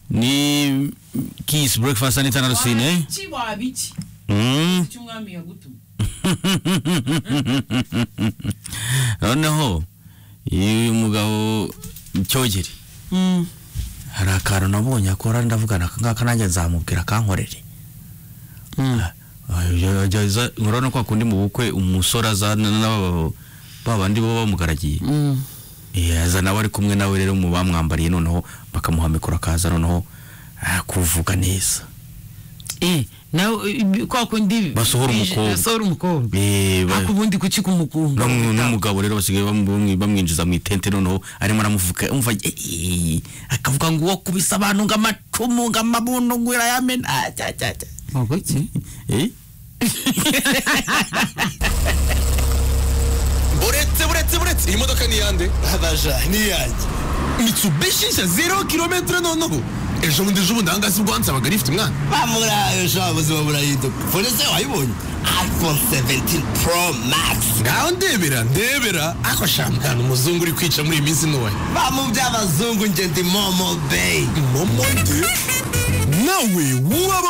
ni kiss breakfast and internal scene Wabiki wabiki mm icyo umwami yagutuma noneho uyu mugabo cyogere hari akantu nabonye akora ndavugana aka ngaka nanjye nzamubwira akankorere nkora no kwa kundi mu bukwe umusore azana n'aba ba bandi baba bamugaragiye Eh, aza nawe ari kumwe nawe rero mu bamwambariye noneho bakamuha mikoro akaza noneho ah, kuvuga neza eh nawe ibi- kwa kundi Basohora umukobwa. basohora umukobwa Eh, ba- ariko ubundi kuki kumukunda Bamu- n'umugabo rero basigaye bamu- bamu- bamwinjiza mu itente noneho arimo aramuvuga umva eh, eh, akavuga ngo uwo kubisa abantu ngo amacumu ngo amabuno ngo irayamena Ah, cya, cya, cya. ntabwo iki Eh? uretse uretse uretse iyi modoka ni iyande abaja ni iyanjye mitsubishi nshya zero kilometero noneho ejo bundi ejo bundi ahangaha si bwo hansabaga rifite umwana bamurayo sha ubuzima burahinduka fone se wayibonye iphone 17 pro max ngaho ndebera ndebera ako shampiyona umuzungu uri kwica muri iyi minsi ntoya bamu by'abazungu njye ndi momo bay momo de nawe waba